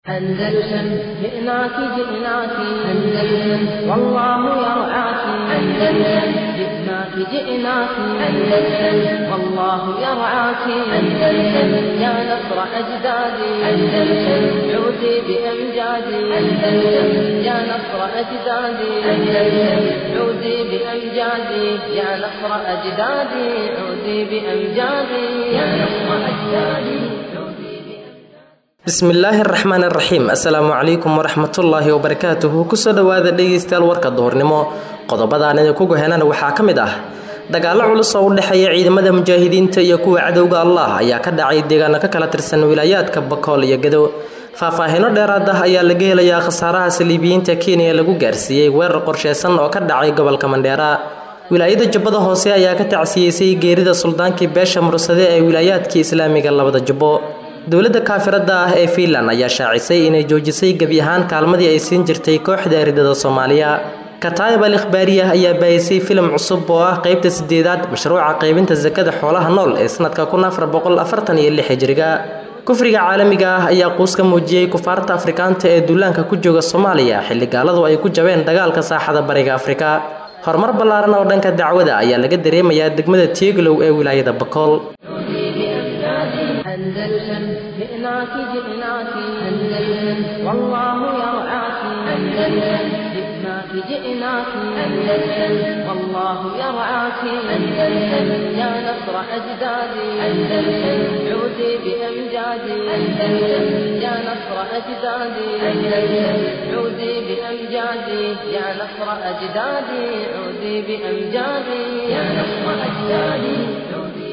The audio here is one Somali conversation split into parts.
أندلسن جئناك جئناك أندلسن والله يرعاك أندلسن جئناك جئناك أندلسن والله يرعاك أندلسن يا نصر أجدادي أندلسن عودي بأمجادي أندلسن يا نصر أجدادي أندلسن عودي بأمجادي يا نصر أجدادي عودي بأمجادي يا نصر أجدادي bismillaahi araxmaan iraxiim assalaamu calaykum waraxmatullaahi wabarakaatuhu kusoo dhowaada dhegeystayaal warka duhurnimo qodobadaan idinku gohenana waxaa ka mid ah dagaallo culus oo u dhexeeya ciidamada mujaahidiinta iyo kuwa cadowga allah ayaa ka dhacay deegaano ka kala tirsan wilaayaadka bakool iyo gado faahfaahino dheeraad ah ayaa laga helayaa khasaaraha saliibiyiinta kenya lagu gaarsiiyey weerar qorsheysan oo ka dhacay gobolka mandheera wilaayada jubbada hoose ayaa ka tacsiyeysay geerida suldaankii beesha mursade ee wilaayaadkii islaamiga labada jubbo dowladda kaafirada ah ee fiinland ayaa shaacisay inay joojisay gebi ahaan kaalmadii ay siin jirtay kooxda eridada soomaaliya kataayib al ikhbaariyah ayaa baayisay filim cusub oo ah qeybta sideedaad mashruuca qaybinta sakada xoolaha nool ee sanadka kun afar boqol afartan iyo lix hijriga kufriga caalamiga ah ayaa quus ka muujiyey kufaarta afrikaanta ee duulaanka ku jooga soomaaliya xilli gaaladu ay ku jabeen dagaalka saaxada bariga afrika horumar ballaaran oo dhanka dacwada ayaa laga dareemayaa degmada tieglow ee wilaayada bakool أندلسن جئناك جئناك أندلسن والله يرعاك أندلسن جئناك جئناك أندلسن والله يرعاك أندلسن يا نصر أجدادي أندلسن عودي بأمجادي أندلسن يا نصر أجدادي أندلسن عودي بأمجادي يا نصر أجدادي عودي بأمجادي يا نصر أجدادي عودي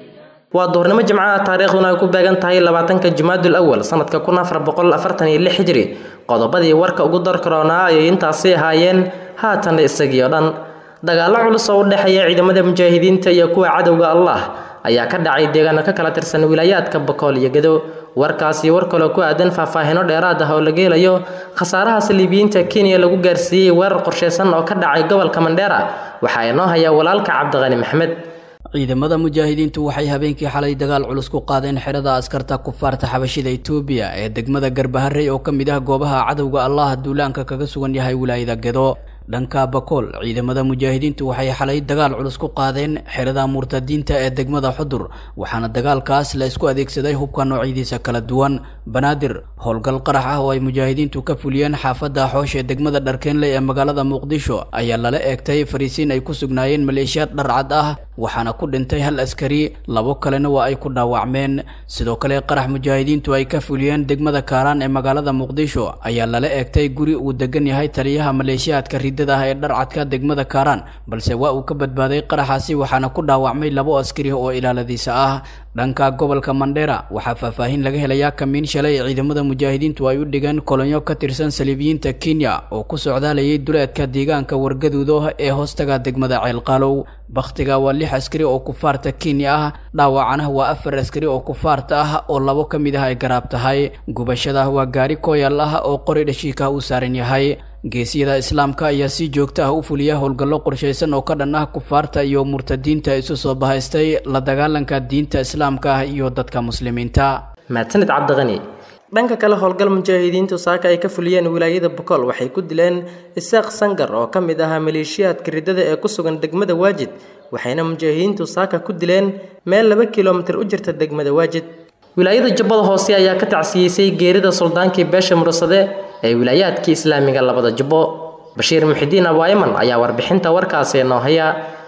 waa duhurnimo jimcaha taariikhduna ay ku beegan tahay labaatanka jumaadul awal sanadka kun afar boqol afartan iyo lix hijri qodobadii warka ugu darkaroonaa ayay intaasi ahaayeen haatanna isagii oo dhan dagaallo culus oo u dhexeeya ciidamada mujaahidiinta iyo kuwa cadowga allah ayaa ka dhacay deegaano ka kala tirsan wilaayaadka bakool iyo gado warkaasi war kaloo ku aadan faahfaahino dheeraad ah oo laga helayo khasaaraha saliibiyiinta kenya lagu gaarsiiyey weerar qorsheysan oo ka dhacay gobolka mandheera waxaa inoo haya walaalka cabdiqani maxmed ciidamada mujaahidiintu waxay habeenkii xalay dagaal culus ku qaadeen xerada askarta kufaarta xabashida itoobiya ee degmada garbaharey oo ka mid ah goobaha cadowga allah duulaanka kaga sugan yahay wilaayada gedo dhanka bakool ciidamada mujaahidiintu waxay xalay dagaal culus ku qaadeen xerada murtadiinta ee degmada xudur waxaana dagaalkaas la isku adeegsaday hubka noocyadiisa kala duwan banaadir howlgal qarax ah oo ay mujaahidiintu ka fuliyeen xaafadda xoosh ee degmada dharkeenley ee magaalada muqdisho ayaa lala eegtay fariisiin ay ku sugnaayeen maleeshiyaad dharcad ah waxaana ku dhintay hal askari labo kalena waa ay ku dhaawacmeen sidoo kale qarax mujaahidiintu ay ka fuliyeen degmada kaaraan ee magaalada muqdisho ayaa lala eegtay guri uu degan yahay taliyaha maleeshiyaadka ridada ah ee dharcadka degmada kaaraan balse waa uu ka badbaaday qaraxaasi waxaana ku dhaawacmay labo askari oo ilaaladiisa ah dhanka gobolka mandheera waxaa faahfaahin laga helayaa kamiin shalay ee ciidamada mujaahidiintu ay u dhigeen kolonyo ka tirsan saliibiyiinta kenya oo ku socdaalayay duleedka deegaanka wargaduudo ee hoostaga degmada ceelqaalow bakhtiga waa lix askari oo kufaarta kenya ah dhaawacana waa afar askari oo kufaarta ah oo labo ka mid ah ay garaab tahay gubashada waa gaari kooyal ah oo qori dhashiika u saaran yahay geesiyada islaamka ayaa si joogto ah u fuliya howlgallo qorshaysan oo ka dhan ah kufaarta iyo murtadiinta isu soo bahaystay la dagaalanka diinta islaamka ah iyo dadka muslimiinta mahadsanid cabdiqani dhanka kale howlgal mujaahidiintu saaka ay ka fuliyeen wilaayada bokool waxay ku dileen isaaq sangar oo ka mid ahaa maleeshiyaadka ridada ee ku sugan degmada waajid waxayna mujaahidiintu saaka ku dileen meel laba kilomitir u jirta degmada waajid wilaayada jubbada hoose ayaa ka tacsiyeysay geerida suldaankii beesha mursade ee wilaayaadkii islaamiga labada jubbo bashiir muxidiin abaayaman ayaa warbixinta warkaasi noo haya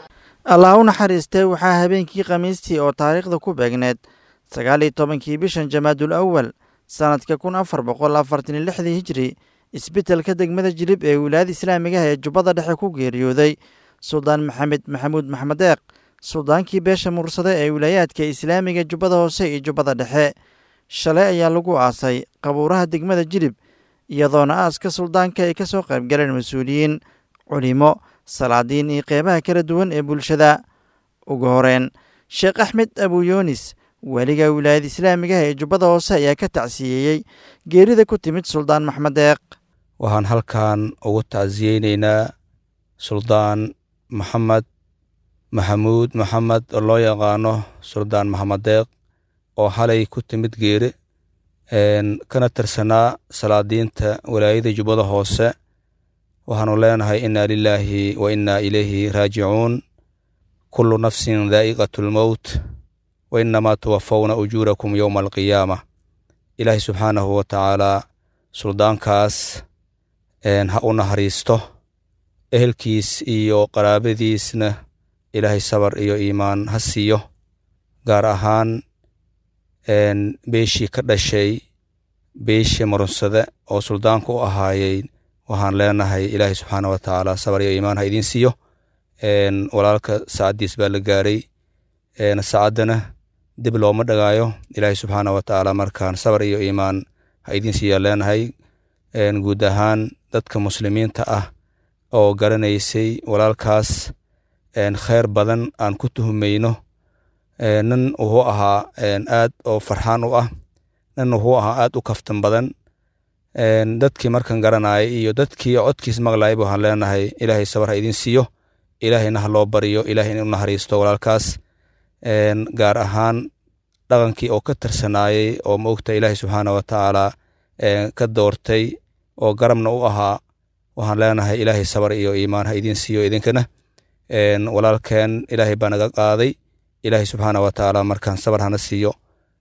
allah u naxariistay waxaa habeenkii khamiistii oo taariikhda ku beegneed sagaal iyo tobankii bishan jamaadul awal sanadka kun afar boqol afartan iyo lixdii hijri isbitelka degmada jilib ee wilaayada islaamigaha ee jubbada dhexe ku geeriyooday suldaan maxamed maxamuud maxmed deeq suldaankii beesha mursade ee wilaayaadka islaamiga jubbada hoose iyo jubbada dhexe shalay ayaa lagu aasay qabuuraha degmada jilib iyadoona aaska suldaanka ay ka soo qaybgaleen mas-uuliyiin culimo salaadiin iyo qeybaha kala duwan ee bulshada ugu horeen sheekh axmed abuyoonis weliga wilaayada islaamigaha ee jubbada hoose ayaa ka tacsiyeeyey geerida ku timid suldaan maxmed deeq waxaan halkan ugu tacsiyeyneynaa suldaan maxamed maxamuud maxamed oo loo yaqaano suldaan maxamed deeq oo halay ku timid geere kana tirsanaa salaadiinta walaayada jubbada hoose waxaanu leenahay inna lilaahi wa inna ilayhi raajicuun kullu nafsin daa'iqatu lmowt wa inamaa tuwafawna ujuurakum yowma alqiyaama ilaahay subxaanahu wa tacaalaa suldaankaas ha u naxariisto ehelkiis iyo qaraabadiisna ilaahay sabar iyo iimaan ha siiyo gaar ahaan beeshii ka dhashay beeshii marunsade oo suldaanka u ahaayey waxaan leenahay ilaahay subxaana wa tacaala sabar iyo iimaan ha idiin siiyo walaalka saacaddiis baa la gaaray saacaddana dib looma dhagaayo ilaahay subxaana wa tacaala markaan sabar iyo iimaan ha idiin siiyaa leenahay guud ahaan dadka muslimiinta ah oo garanaysay walaalkaas kheyr badan aan ku tuhumayno nin wuxuu ahaa aad oo farxaan u ah nin wuxuu ahaa aad u kaftan badan dadkii markan garanayay iyo dadkii codkiis maqlayay waxaan leenahay ilaahay sabar ha idiin siiyo ilaahayna ha loo bariyo ilahay in u naxariisto walaalkaas gaar ahaan dhaqankii oo ka tirsanaayey oo maogta ilaahay subxaana wa tacaala ka doortay oo garabna u ahaa waxaan leenahay ilaahay sabar iyo iimaan ha idiin siiyo idinkana walaalkeen ilaahay baa naga qaaday ilaahay subxaana wa tacaala markaan sabar hana siiyo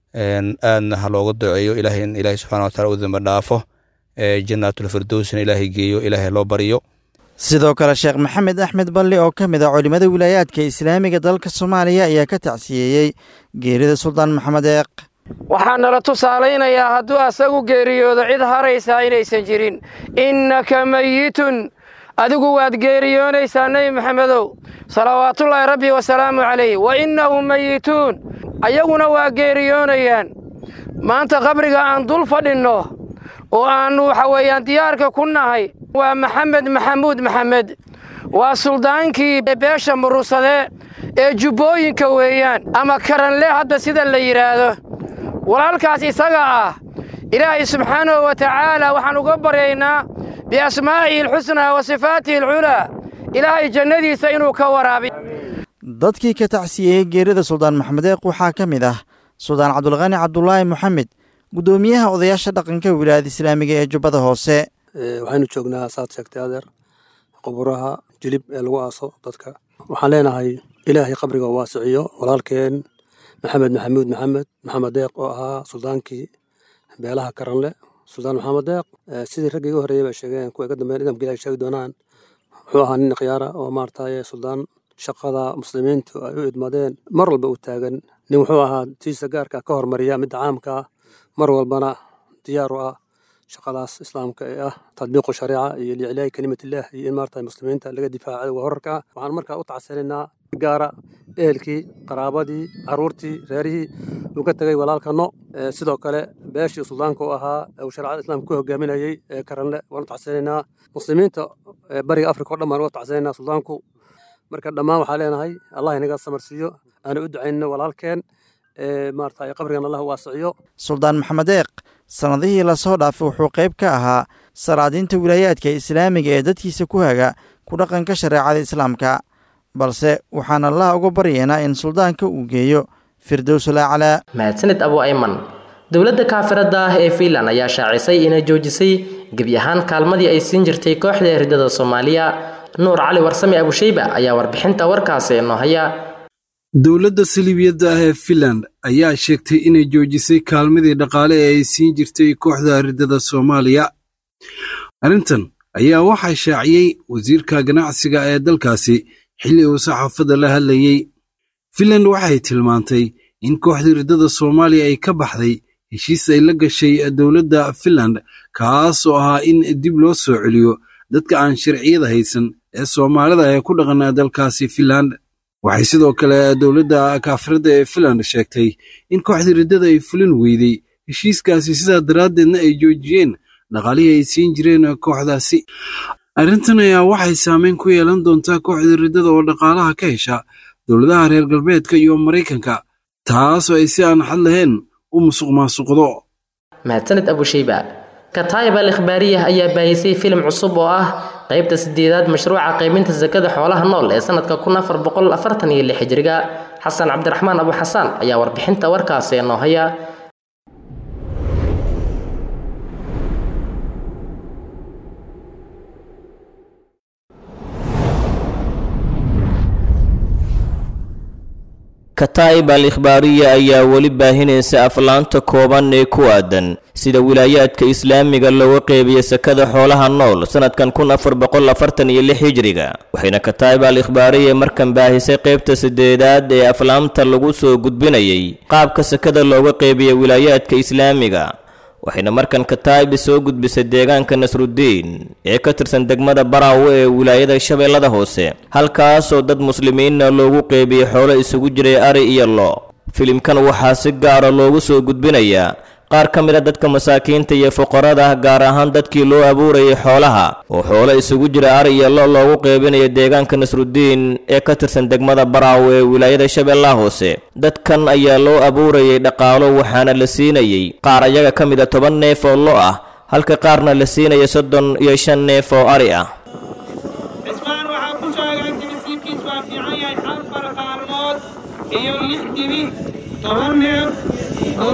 aadna ha looga duceeyo ilaahay in ilaahay subxana wa taala u damba dhaafo jannaatulfirdowsna ilaahay geeyo ilaahay loo bariyo sidoo kale sheekh maxamed axmed balli oo ka mid ah culimmada wilaayaadka islaamiga dalka soomaaliya ayaa ka tacsiyeeyey geerida suldaan maxamed eeq waxaa nala tusaalaynayaa hadduu asagu geeriyoodo cid haraysaa inaysan jirin innaka meyitun adigu waad geeriyoonaysaa nebi maxamedow salawaatullaahi rabbi wasalaamu calayh wa innahum meyituun ayaguna waa geeriyoonayaan maanta qabriga aan dul fadhinno oo aannu waxa weeyaan diyaarka ku nahay waa maxamed maxamuud maxamed waa suldaankii beesha murusade ee jubbooyinka weeyaan ama karanle hadda sida la yidhaahdo walaalkaas isaga ah ilaahay subxaanahu wa tacaala waxaan uga baryaynaa biasmaa'ihi alxusnaa wa sifaatihi alculaa ilaahay jannadiisa inuu ka waraabiyo dadkii ka tacsiyeeyey geerida suldaan maxamed eeq waxaa ka mid ah suldaan cabdulqani cabdulaahi moxamed guddoomiyaha odayaasha dhaqanka wilaayada islaamiga ee jubbada hoose waxaynu joognaa saad sheegtay adeer quburaha jilib ee lagu aaso dadka waxaan leenahay ilaahay qabriga waasiciyo walaalkeen maxamed maxamuud maxamed maxamed deeq oo ahaa suldaankii beelaha karanle suldaan maxamed deeq sidii raggii iga horreeyay bay sheegeen kuwa iga dambeyn idamka ilahay sheegi doonaan wuxuu ahaa nin khiyaara oo maarataye suldaan shaqada muslimiintu ay u idmadeen mar walba u taagan nin wuxuu ahaa tiisa gaarka ka hormariya midda caamka ah mar walbana diyaar u ah shaqadaas islaamka ee ah tadbiiqu shariica iyo liiclaahi kelimatillah iyo in maarata muslimiinta laga difaaca waa horarka ah waxaan markaa u tacsanaynaa gaara ehelkii qaraabadii caruurtii reerihii uu ka tegay walaalkano sidoo kale beeshii suldaanka u ahaa uu shareecada islaamka ku hogaaminayey ee karanle waan u tacsanaynaa muslimiinta bariga afrika o dhan baan uga tacsanaynaa suldaanku marka dhammaan waxaa leenahay allah inaga samarsiiyo aana u ducaynno walaalkeen maarata qabrigan allah waasiciyo suldaan maxamed eeq sannadihii lasoo dhaafay wuxuu qayb ka ahaa salaadiinta wilaayaadka islaamiga ee dadkiisa ku haga ku dhaqanka shareecada islaamka balse waxaan allah uga baryaynaa in suldaanka uu geeyo firdowsulaclaa mahadsanid abu ayman dowladda kaafirada ah ee fiinland ayaa shaacisay inay joojisay gebi ahaan kaalmadii ay siin jirtay kooxda eridada soomaaliya nuur cali warsame abusheyba ayaa warbixinta warkaasi inoo haya dowladda saliibiyadda ah ee finland ayaa sheegtay inay joojisay kaalmadii dhaqaale ee ay siin jirtay kooxda ridada soomaaliya arrintan ayaa waxaa shaaciyey wasiirka ganacsiga ee dalkaasi xilli uu saxaafadda la hadlayey finland waxay tilmaantay in kooxdii riddada soomaaliya ay ka baxday heshiis ay la gashay dowladda finland kaas oo ahaa in dib loo soo celiyo dadka aan sharciyada haysan ee soomaalida ee ku dhaqana dalkaasi finland waxay sidoo kale dowladda kaafiradda ee finland sheegtay in kooxdii riddada ay fulin weydey heshiiskaasi sidaa daraaddeedna ay joojiyeen dhaqaalihii ay siin jireen kooxdaasi arrintan ayaa waxay saameyn ku yeelan doontaa kooxdii riddada oo dhaqaalaha ka hesha dowladaha reer galbeedka iyo maraykanka taasoo ay si aan xad lahayn u musuq maasuqdo mahadsanid abusheyba kataayib al ikhbaariyah ayaa baahisay filim cusub oo ah qaybta sideedaad mashruuca qaybinta sakada xoolaha nool ee sanadka kun afar boqol afartan iyo lix hijriga xasan cabdiraxmaan abu xasaan ayaa warbixinta warkaasi inoo haya kataa'ib al ikhbaariya ayaa weli baahinaysa aflaanta kooban ee ku aadan sida wilaayaadka islaamiga looga qeybiyo sakada xoolaha nool sanadkan kun afar boqol afartan iyo lix hijriga waxayna kataa'ib al ikhbaariya markan baahisay qeybta sideedaad ee aflaamta lagu soo gudbinayay qaabka sakada looga qeybiyo wilaayaadka islaamiga waxayna markan kataa'ib soo gudbisay deegaanka nasrudiin ee ka tirsan degmada baraawe ee wilaayada shabeellada hoose halkaasoo dad muslimiinna loogu qeybiyey xoolo isugu jiray ari iyo lo filimkan waxaa si gaara loogu soo gudbinayaa qaar ka mid a dadka masaakiinta iyo fuqarada gaar ahaan dadkii loo abuurayay xoolaha oo xoolo isugu jira ari iyo lo loogu qeybinayo deegaanka nasrudiin ee ka tirsan degmada baraawe ee wilaayada shabeellaha hoose dadkan ayaa loo abuurayay dhaqaalo waxaana la siinayey qaar ayaga ka mid a toban neef oo lo ah halka qaarna la siinaya soddon iyo shan neef oo ari ah cismaan waxaa ku sheegay timisiibkiis waa fiican yahay afar qaalmood iyo lix dibi toban neef oo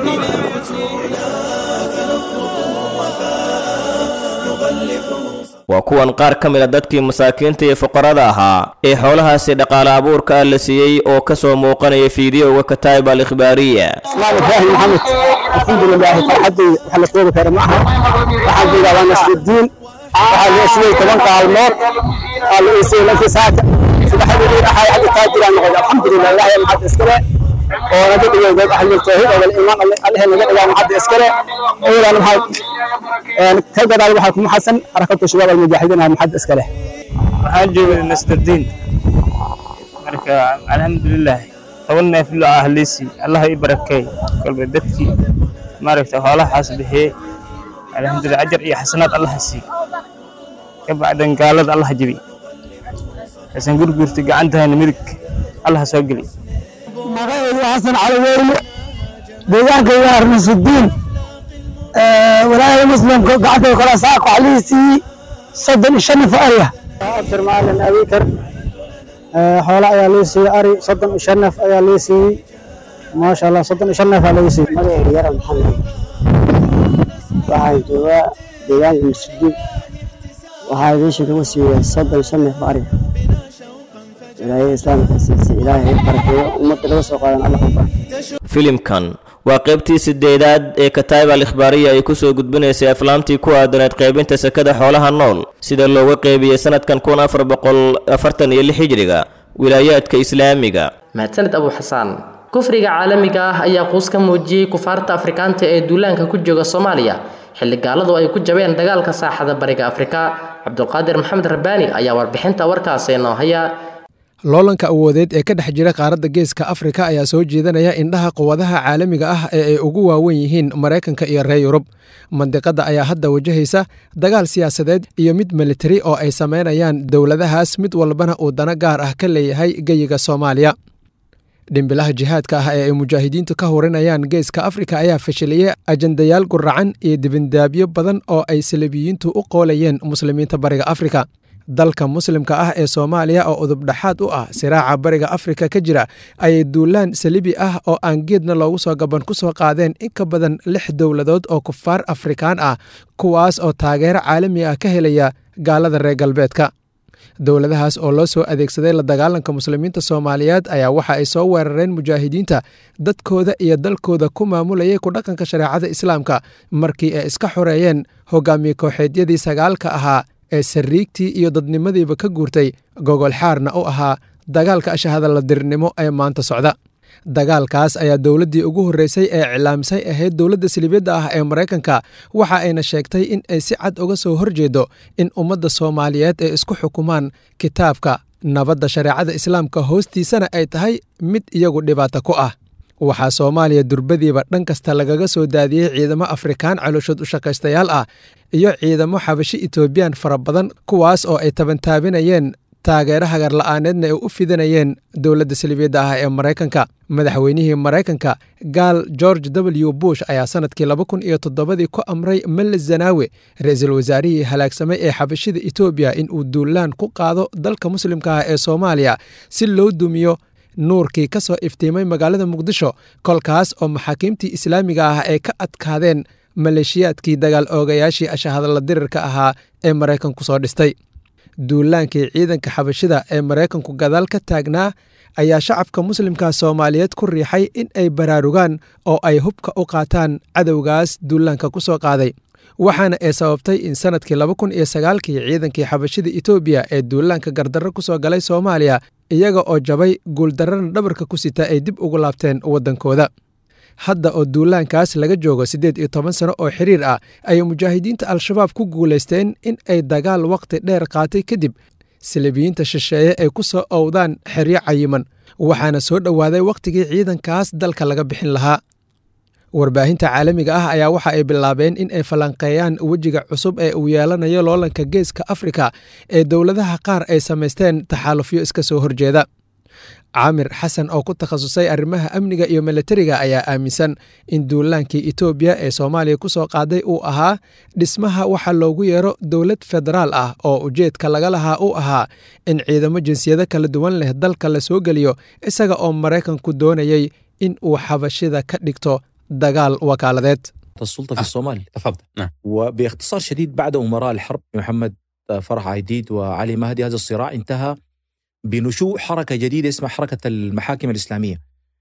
waa kuwan qaar ka mid a dadkii masaakiinta iyo fuqarada ahaa ee xoolahaasi dhaqaale abuurka ah la siiyey oo ka soo muuqanaya fiidiyowga kataa'ib al ikhbaariya اسلام ابراهيم محمد الحمد لله فرحتي وحنا كوبا خير معها waxaan joogaa waa nasrudiin waxaa loo siiyey toban qaalmood aa la iisay lankii saaka saddexdii axay xagga taajiraan noqday alxamdulilah ilaahay maxad iskale oo naga dhigay dad ahlul tawxiid oo iimaan allahe naga dhigaa maxad iskale iyadana maxaa ka gadaal waxaa kuma xasan xarakatu shabaab almujaahidiin aa maxad iskale waxaan joogay nasrudiin marka alxamdulilah toban neef lo ah liisi allah i barakeey kolba dadkii maaragta xoolahaas bixiyey alxamdulilah ajar iyo xasanaad allah sii ka bacdan gaalada allah jebi xasan gurgurta gacantahana midig allah soo geli magacaydu xasan cali weeriye deegaanka waa nasrudiin walaalaha muslimka gacanta kala saaq waxaa lii siiyey soddon iyo shan naf ariya abshir maalin abikar xoolo ayaa lii siiyey ari soddon iyo shan neef ayaa lii siiyey maasha allah soddon iyo shan neef aa laga siiyey magacayga yara maxamed waxaan joogaa deegaanka masjidiin waxaa meesha lagu siiyey soddon shan neef ari wilaayada islaamka siisay ilaahay ay barakeeyo ummadda laga soo qaadan allah ku barakeeyo filimkan waa qaybtii sideedaad ee kataa'ib al ikhbaariya ay ku soo gudbinaysay aflaamtii ku aadaneed qaybinta sakada xoolaha nool sida looga qeybiyey sanadkan kun afar boqol afartan iyo lix hijriga wilaayaadka islaamiga mahadsaned abu xasaan kufriga caalamiga ah ayaa quus ka muujiyey kufaarta afrikaanta ee duulaanka ku jooga soomaaliya xilli gaaladu ay ku jabeen dagaalka saaxada bariga afrika cabdulqaadir maxamed rabbaani ayaa warbixinta warkaasi noo haya loolanka awoodeed ee ka dhex jira qaaradda geeska afrika ayaa soo jeedanaya indhaha quwadaha caalamiga ah ee ay ugu waawen yihiin maraykanka iyo reer yurub mandiqadda ayaa hadda wajahaysa dagaal siyaasadeed iyo mid militari oo ay samaynayaan dowladahaas mid walbana uu dano gaar ah ka leeyahay geyiga soomaaliya dhimbilaha jihaadka ah ee ay mujaahidiintu ka hurinayaan geeska afrika ayaa fashiliyey ajandayaal guracan iyo dibindaabyo badan oo ay salabiyiintu u qoolayeen muslimiinta bariga afrika dalka muslimka ah ee soomaaliya oo udubdhaxaad u ah siraaca bariga afrika ka jira ayay duulaan salibi ah oo aan geedna loogu soo gaban ku soo qaadeen in ka badan lix dowladood oo kufaar afrikaan ah kuwaas oo taageero caalami ah ka helaya gaalada reer galbeedka dowladahaas oo loo soo adeegsaday la dagaalanka muslimiinta soomaaliyeed ayaa waxa ay soo weerareen mujaahidiinta dadkooda iyo dalkooda ku maamulayay ku dhaqanka shareecada islaamka markii ay iska xoreeyeen hogaamiye kooxeedyadii sagaalka ahaa ee sariigtii iyo dadnimadiiba ka guurtay gogol xaarna u ahaa dagaalka ashahadaladirnimo ee maanta socda dagaalkaas ayaa dowladdii ugu horreysay ee iclaamisay ahayd dowladda silibiyadda ah ee maraykanka waxa ayna sheegtay in ay si cad uga soo horjeedo in ummadda soomaaliyeed ay isku xukumaan kitaabka nabadda shareecada islaamka hoostiisana ay tahay mid iyagu dhibaato ku ah waxaa soomaaliya durbadiiba dhan kasta lagaga soo daadiyey ciidamo afrikaan calooshood u shaqaystayaal ah iyo ciidamo xabashi etoobiyaan fara badan kuwaas oo ay tabantaabinayeen taageero hagarla'aaneedna ay u fidinayeen dowladda salibiyadda ah ee maraykanka madaxweynihii maraykanka gaal george w bush ayaa sanadkii laba kun iyo toddobadii ku amray melle zanaawe ra-iisul wasaarihii halaagsamay ee xabashida etoobiya in uu duulaan ku qaado dalka muslimka ah ee soomaaliya si loo dumiyo nuurkii ka soo iftiimay magaalada muqdisho kolkaas oo maxaakiimtii islaamiga ah ay ka adkaadeen maleeshiyaadkii dagaal oogayaashii ashahadla dirirka ahaa ee maraykanku soo dhistay duulaankii ciidanka xabashida ee maraykanku gadaal ka taagnaa ayaa shacabka muslimka soomaaliyeed ku riixay in ay baraarugaan oo ay hubka u qaataan cadowgaas duulaanka ku soo qaaday waxaana ay sababtay in sannadkii laba kun iyo sagaalkii ciidankii xabashida etoobiya ee duulaanka gardarro ku soo galay soomaaliya iyaga oo jabay guuldarrana dhabarka ku sita ay dib ugu laabteen waddankooda hadda oo duulaankaas laga joogo siddeed iyo toban sano oo xiriir ah ayay mujaahidiinta al-shabaab ku guulaysteen in ay dagaal wakhti dheer qaatay kadib silibiyiinta shisheeye ay ku soo owdaan xeryo cayiman waxaana soo dhowaaday wakhtigii ciidankaas dalka laga bixin lahaa warbaahinta caalamiga ah ayaa waxa ay bilaabeen in ay falanqeeyaan wejiga cusub ee uu yeelanayo loolanka geeska afrika ee dowladaha qaar ay samaysteen taxaalufyo iska soo horjeeda caamir xasan oo ku takhasusay arrimaha amniga iyo milatariga ayaa aaminsan in duulaankii etoobiya ee soomaaliya ku soo qaaday uu ahaa dhismaha waxa loogu yeero dowlad federaal ah oo ujeedka laga lahaa uu ahaa in ciidamo jinsiyado kala duwan leh dalka la soo geliyo isaga oo maraykanku doonayey in uu xabashida ka dhigto dagaal wakaaladeed السلطة في الصومال تفضل نعم. وباختصار شديد بعد أمراء الحرب محمد فرح عيديد وعلي مهدي هذا الصراع انتهى بنشوء حركة جديدة اسمها حركة المحاكم الإسلامية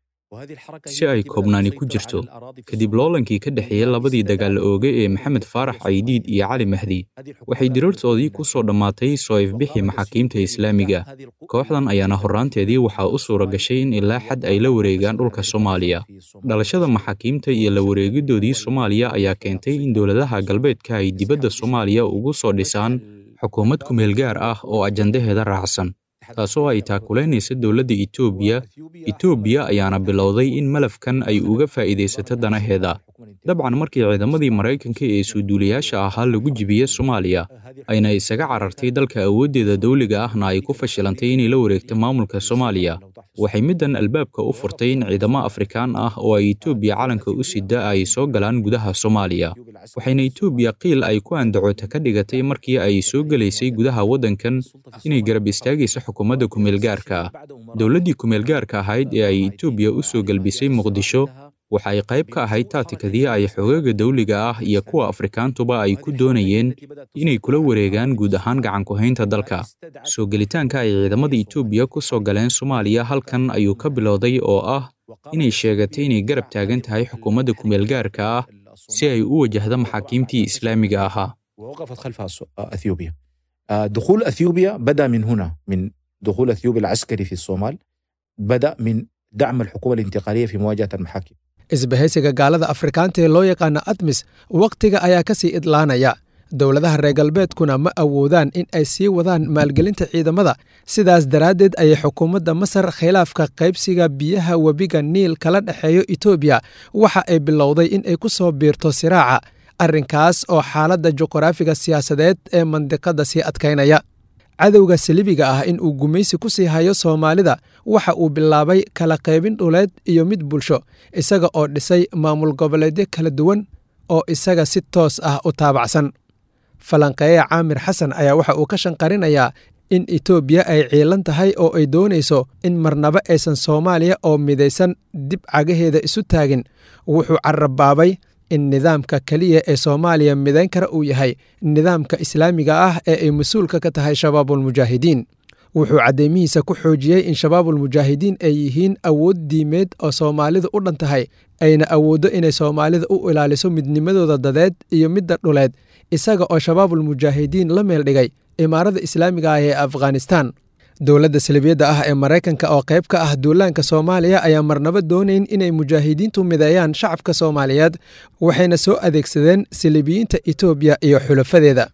si ay koobnaani ku jirto kadib loolankii ka dhexeeyey labadii dagaal ooge ee maxamed faarax caydiid iyo cali mahdi waxay dirartoodii ku soo dhammaatay soo ifbixii maxaakiimta islaamiga kooxdan ayaana horraanteedii waxaa u suura gashay in ilaa xad ay la wareegaan dhulka soomaaliya dhalashada maxaakiimta iyo la wareegidoodii soomaaliya ayaa keentay in dowladaha galbeedka ay dibadda soomaaliya ugu soo dhisaan xukuumad kumeel gaar ah oo ajandaheeda raacsan taasoo ay taakulaynaysa dowladda etoobiya etoobiya ayaana bilowday in malafkan ay uga faa'iidaysato danaheeda dabcan markii ciidamadii maraykanka ee suuduulayaasha ahaa lagu jibiye soomaaliya ayna isaga carartay dalka awooddeeda dawliga ahna ay ku fashilantay inay la wareegto maamulka soomaaliya waxay middan albaabka u furtay in ciidamo afrikaan ah oo ay etoobiya calanka u sida ay soo galaan gudaha soomaaliya waxayna etoobiya qiil ay ku andacota ka dhigatay markii ay soo gelaysay gudaha waddankan inay garab istaagayso xukuumadda kumeelgaarka ah dowladdii kumeelgaarka ahayd ee ay etoobiya u soo gelbisay muqdisho waxa ay qayb ka ahayd taatikadii ay xogaaga dawliga ah iyo kuwa afrikaantuba ay ku doonayeen inay kula wareegaan guud ahaan gacankuhaynta dalka soo gelitaanka ay ciidamada etoobiya ku soo galeen soomaaliya halkan ayuu ka bilowday oo ah inay sheegatay inay garab taagan tahay xukuumadda kumeelgaarka ah si ay u wajahdo maxaakiimtii islaamiga ahaa ووقفت خلفها اثيوبيا دخول اثيوبيا بدا من هنا من دخول اثيوبيا العسكري في الصومال بدا من دعم الحكومه الانتقاليه في مواجهه المحاكم isbahaysiga gaalada afrikaanta ee loo yaqaana admis wakhtiga ayaa ka sii idlaanaya dowladaha reer galbeedkuna ma awoodaan in ay sii wadaan maalgelinta ciidamada sidaas daraaddeed ayay xukuumadda masar khilaafka qaybsiga biyaha webiga niil kala dhexeeyo etoobiya waxa ay bilowday in ay ku soo biirto siraaca arrinkaas oo xaaladda juqraafiga siyaasadeed ee mandiqadda sii adkaynaya cadowga salibiga ah in uu gumaysi ku sii hayo soomaalida waxa uu bilaabay kala qaybin dhuleed iyo mid bulsho isaga oo dhisay maamul goboleedyo kala duwan oo isaga si toos ah u taabacsan falanqeeye caamir xasan ayaa waxa uu ka shanqarinayaa in etoobiya ay ciilan tahay oo ay doonayso in marnaba aysan soomaaliya oo midaysan dib cagaheeda isu taagin wuxuu carabaabay in nidaamka keliya ee soomaaliya midayn kara uu yahay nidaamka islaamiga ah ee ay mas-uulka ka tahay shabaabulmujaahidiin wuxuu cadeymihiisa ku xoojiyey in shabaabulmujaahidiin ay yihiin awood diimeed oo soomaalidu u dhan tahay ayna awooddo inay soomaalida u ilaaliso midnimadooda dadeed iyo midda dhuleed isaga oo shabaabulmujaahidiin la meel dhigay imaarada islaamiga ah ee afghanistan dowladda salibiyadda ah ee maraykanka oo qayb ka ah duulaanka soomaaliya ayaa marnaba doonayn inay mujaahidiintu mideeyaan shacabka soomaaliyeed waxayna soo adeegsadeen salibiyiinta etoobiya iyo xulafadeeda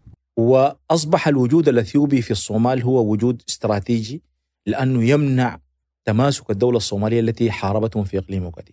واصبح الوجود الاثيوبي في الصومال هو وجود استراتيجي لانه يمنع تماسك الدوله الصوماليه التي حاربتهم في اقليم وقديم.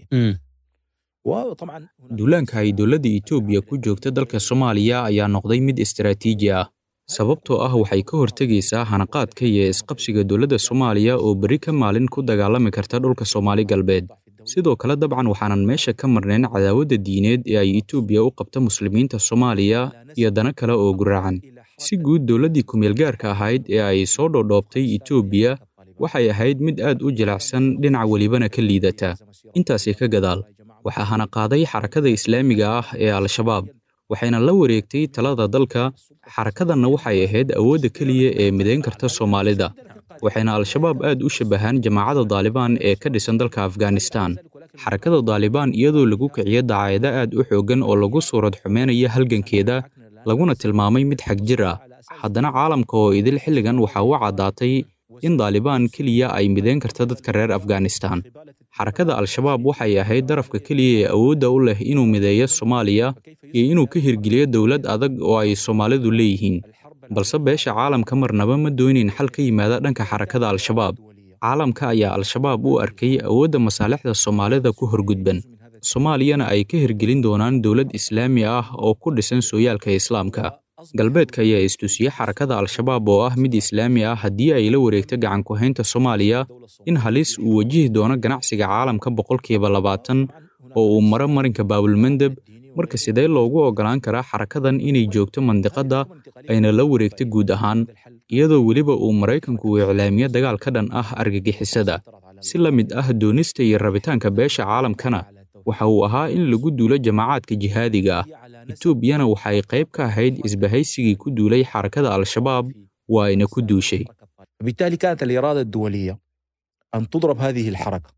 وطبعا duulaanka ay dowladda etoobiya ku joogta dalka soomaaliya ayaa noqday mid istaraatiiji ah sababtoo ah waxay ka hortegaysaa hanaqaadka iyo isqabsiga dowladda soomaaliya oo berri ka maalin ku dagaalami karta dhulka soomaali galbeed sidoo kale dabcan waxaanan meesha ka marnayn cadaawadda diineed ee ay etoobiya u qabta muslimiinta soomaaliya iyo dana kale oo guraacan si guud dowladdii kumeelgaarka ahayd ee ay soo dhoodhoobtay etoobiya waxay ahayd mid aad u jilacsan dhinac welibana ka liidata intaasi ka gadaal waxaa hana qaaday xarakada islaamiga ah ee al-shabaab waxayna la wareegtay talada dalka xarakadanna waxay ahayd awoodda keliya ee midayn karta soomaalida waxayna al-shabaab aad u shabahaan jamaacadda daalibaan ee ka dhisan dalka afghanistan xarakada daalibaan iyadoo lagu kiciyo dacaayado aad u xooggan oo lagu suurad xumeynaya halgankeeda laguna tilmaamay mid xag jir ah haddana caalamka oo idil xilligan waxaa u caddaatay in daalibaan keliya ay midayn karta dadka reer afghanistan xarakada al-shabaab waxay ahayd darafka keliya ee awoodda u leh inuu mideeyo soomaaliya iyo inuu ka hirgeliyo dowlad adag oo ay soomaalidu leeyihiin balse beesha caalamka marnaba ma doonin xal ka yimaada dhanka xarakada al-shabaab caalamka ayaa al-shabaab u arkay awoodda masaalixda soomaalida ku horgudban soomaaliyana ay ka hirgelin doonaan dowlad islaami ah oo ku dhisan sooyaalka islaamka galbeedka ayaa istusiyey xarakada al-shabaab oo ah mid islaami ah haddii ay la wareegto gacan ku-haynta soomaaliya in halis uu wajihi doono ganacsiga caalamka boqolkiiba labaatan oo uu maro marinka baabulmandeb marka sidee loogu oggolaan karaa xarakadan inay joogto mandiqadda ayna la wareegto guud ahaan iyadoo weliba uu maraykanku uu iclaamiyo dagaal ka dhan ah argagixisada si la mid ah doonista iyo rabitaanka beesha caalamkana waxa uu ahaa in lagu duulo jamaacaadka jihaadiga ah etoobiyana waxay qayb ka ahayd isbahaysigii ku duulay xarakada al-shabaab waa ayna ku duushay وبالتالي كانت الإرادة الدولية أن تضرب هذه الحركة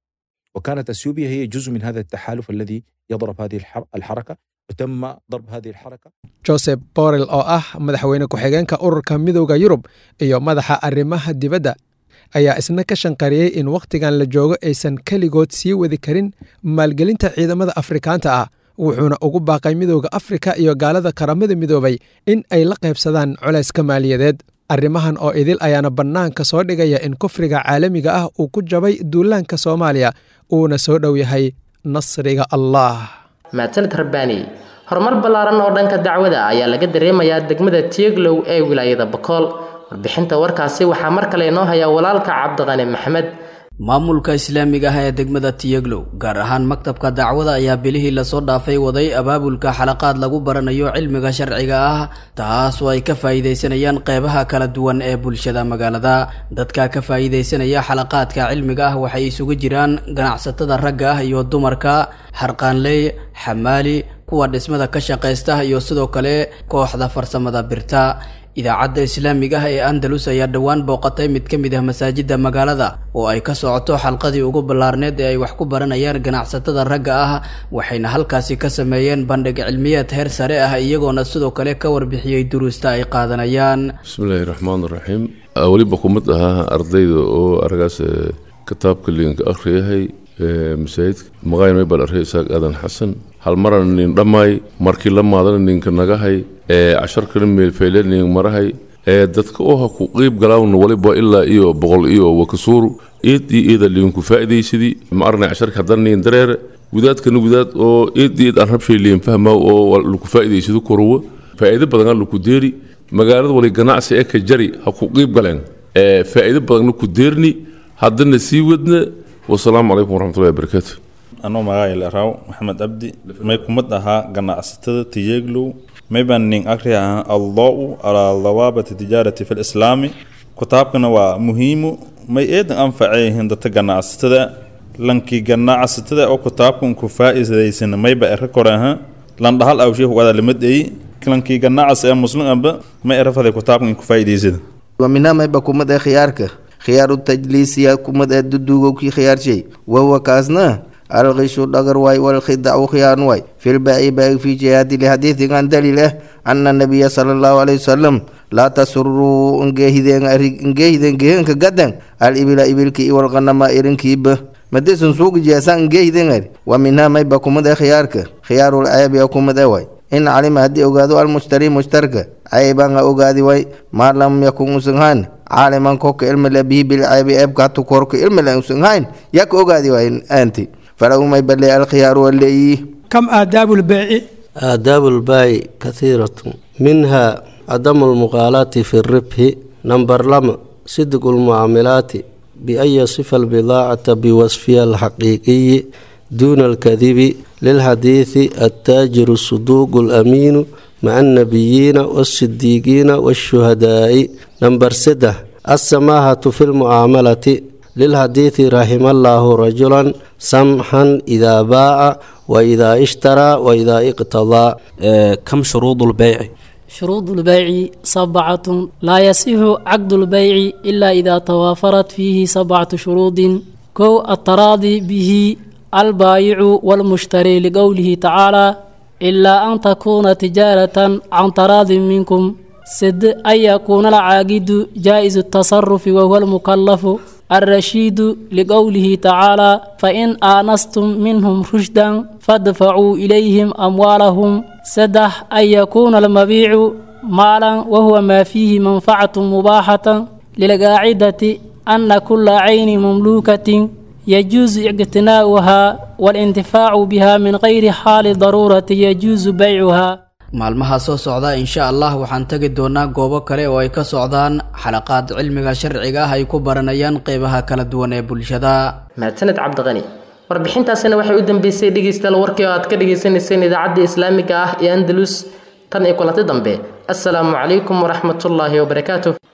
وكانت أثيوبيا هي جزء من هذا التحالف الذي يضرب هذه الحر- الحركة وتم ضرب هذه الحركة joseph borrell oo ah madaxweyne ku-xigeenka ururka midowda yurub iyo madaxa arrimaha dibadda ayaa isna ka shanqariyey in wakhtigan la joogo aysan keligood sii wadi karin maalgelinta ciidamada afrikaanta ah wuxuuna ugu baaqay midowda afrika iyo gaalada qaramada midoobay in ay la qaybsadaan culayska maaliyadeed arrimahan oo idil ayaana bannaanka soo dhigaya in kufriga caalamiga ah uu ku jabay duulaanka soomaaliya uuna soo dhow yahay nasriga allah mahadsanid rabbaani horumar ballaaran oo dhanka dacwada ayaa laga dareemayaa degmada tieglow ee wilaayada bakool warbixinta warkaasi waxaa mar kale inoo haya walaalka cabdiqani maxamed maamulka islaamiga ah ee degmada tiyeglow gaar ahaan maktabka dacwada ayaa bilihii lasoo dhaafay waday abaabulka xalaqaad lagu baranayo cilmiga sharciga ah taas oo ay ka faa'iidaysanayaan qeybaha kala duwan ee bulshada magaalada dadka ka faa'iidaysanaya xalaqaadka cilmiga ah waxay isugu jiraan ganacsatada ragga ah iyo dumarka harqaanley xamaali kuwa dhismada ka shaqaysta iyo sidoo kale kooxda farsamada birta idaacadda islaamiga ah ee andalus ayaa dhowaan booqatay mid ka mid ah masaajidda magaalada oo ay ka socoto xalqadii ugu ballaarneed ee ay wax ku baranayaan ganacsatada ragga ah waxayna halkaasi ka sameeyeen bandhig cilmiyeed heer sare ah iyagoona sidoo kale ka warbixiyey duruusta ay qaadanayaan bismillaahi raxmaan raxiim weliba kumid ahaa ardayda oo aragaas kitaabka liinka akhriyahay masaajidka maqayn maybal arhay isaaq aadan xasan hal marana nin dhammaay markii la maadana ninka nagahay casharkana meelfayle nin marahay dadka oha ku qiib galaawna waliba ilaa iyo boqol iyo wakasuuru iid iyo iida liinku faa'iidaysidii ma arnay casharka haddana nin dareere gudaadkana gudaad oo iid iid aan rabshay liin fahmaa oo laku faa'iidaysado koruwa faa'iido badan laku deeri magaalada wali ganacsi ee ka jari ha ku qiib galeen faa'iido badanna ku deerni haddana sii wadna wasalaamu calaykum waraxmatullahi wabarakaatu anoo magaayla raaw maxamed abdi may kumad ahaa ganacsatada tiyeglow may baan nin akri ahaa aldaa'u alaa dawaabati tijaarati fi lislaami kitaabkana waa muhiimu may eedan anfaceeyihiin dadka ganacsatada lankii ganacsatada oo kitaabkan ku faa'iidaysana mayba ere kore ahaa landhahal awshee hugada limadeeyi lankii ganacas ee muslim amba may erafaday kitaabkan ku faa'iidaysada ومنها ما بكم ده خيارك خيار التجليس يا كم ده ددوغو كي خيار شيء وهو كازنا الغش دغر واي والخدع وخيان واي في الباء باء في جهاد الحديث عن دليله أن النبي صلى الله عليه وسلم لا تسروا انجهدين انجهدين جهن كقدن الإبل إبل كي والغنم إرن كيب مدسن سوق جاسان انجهدين ومنها ما بكم ده خيارك خيار العيب يكم ده واي in calima haddii ogaado almushtari mushtarka caybaan ha ogaadi way maa lam yakun usan hayn caaliman koka ilmile bihi bilcaybi eebka hatu korka ilmile usan hayn yak ogaadi way aanti falahu may bale alkhiyaaru waleeyi كم آداب البيع آداب البيع كثيرة منها عدم المغالاة في الربح نمبر لما صدق المعاملات بأن يصف البضاعة بوصفها الحقيقي دون الكذب للحديث التاجر الصدوق الأمين مع النبيين والصديقين والشهداء نمبر سدة السماحة في المعاملة lilxadiidi raximallahu rajulan samxan idaa baaca wa idaa ishtaraa wa idaa iqtadaa kam shuruudu lbeyci شروط البيع سبعة لا يصح عقد البيع إلا إذا توافرت فيه سبعة شروط كو التراضي به البائع والمشتري لقوله تعالى إلا أن تكون تجارة عن تراض منكم سد أن يكون العاقد جائز التصرف وهو المكلف الرشيد لقوله تعالى فإن آنستم منهم رشدا فادفعوا إليهم أموالهم سدح أن يكون المبيع مالا وهو ما فيه منفعة مباحة للقاعدة أن كل عين مملوكة يجوز اقتناؤها والانتفاع بها من غير حال ضرورة يجوز بيعها maalmaha soo socda insha allah waxaan tegi doonaa goobo kale oo ay ka socdaan xalaqaad cilmiga sharciga ah ay ku baranayaan qeybaha kala duwan ee bulshada mahadsaned cabdiqani warbixintaasina waxay u dambeysay dhegeystayaal warkii oo aad ka dhegeysaneyseen idaacadda islaamiga ah ee andalus tan iyo kulanti dambe assalaamu calaykum waraxmatullaahi wabarakaatuh